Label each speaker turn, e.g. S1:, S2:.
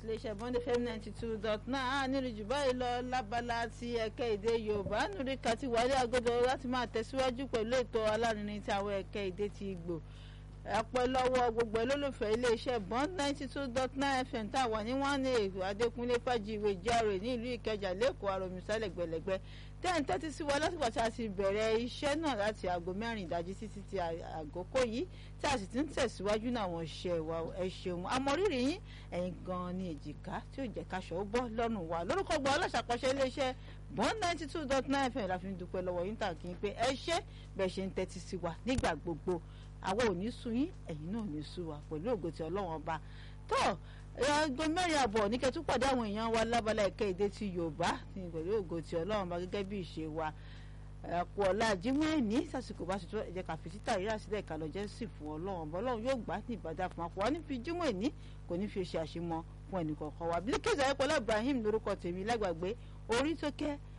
S1: iléeṣẹ́ bọ́ndé fm ninety two dot nine á nílùú jù báyìí lọ lábala ti ẹ̀kẹ́ èdè yorùbá nùrí kàti wálé agodo láti máa tẹ̀síwájú pẹ̀lú ètò alárinrin tí àwọn ẹ̀kẹ́ èdè ti gbò ẹ̀pẹ́ lọ́wọ́ gbogbo olólùfẹ́ iléeṣẹ́ bond ninety two dot nine fm tá a wà ní one eight adékúnlé fàjìwé járe ní ìlú ìkẹjà lẹ́kọ̀ọ́ àròmísà lẹ́gbẹ̀lẹ́gbẹ́ tẹ́ǹ tẹ́tí sí wa lásìkò tí a ti bẹ̀rẹ̀ iṣẹ́ náà láti aago mẹ́rin ìdájí títí ti àgókò yìí tí a sì ti ń tẹ̀síwájú náà àwọn iṣẹ́ wa ẹ ṣeun amọ̀rírì yín ẹ̀yin gan-an ní èjìká tí ò jẹ́ káṣọ ó bọ́ lọ́rùn wa lórúkọ gbọ́ aláṣàkọsẹ́ iléeṣẹ́ bond ninety two dot nine fm la fi ń dúpẹ́ lọ́wọ́ yín tà kí n pé ẹ ṣé bẹ́ẹ̀ ṣe ń tẹ́tí sí wa nígbà gbogbo àwa ò ní sú yín ẹ̀yin náà ò ní sú wa pẹ̀lú ògo tí ọlọ́run ọba tó aago mẹ́rin àbọ̀ ní kẹ́tù pàdé àwọn èèyàn wa lábala ẹ̀kẹ́ èdè ti yorùbá ní pẹ̀lú ògo tí ọlọ́run ọba gẹ́gẹ́ bí ìṣe wa ẹ̀kú ọ̀la jimoh ẹ̀ní sàṣìkò bá ṣètò ẹ̀jẹ̀ káfí títà rírà sílẹ̀ ká lọ jẹ́ sì fún ọlọ́run ọba ọlọ́run yóò gbà ní ìbàdàn fún akọ wa ní fi jimoh ẹ̀ní kò ní fi ṣe àṣemọ fún ẹnì kọ̀ọ̀kan wa Bilkisu Ayọ̀pọ̀lá Ibrahim lórúkọ tèmi lágbàgbé orí tó kẹ́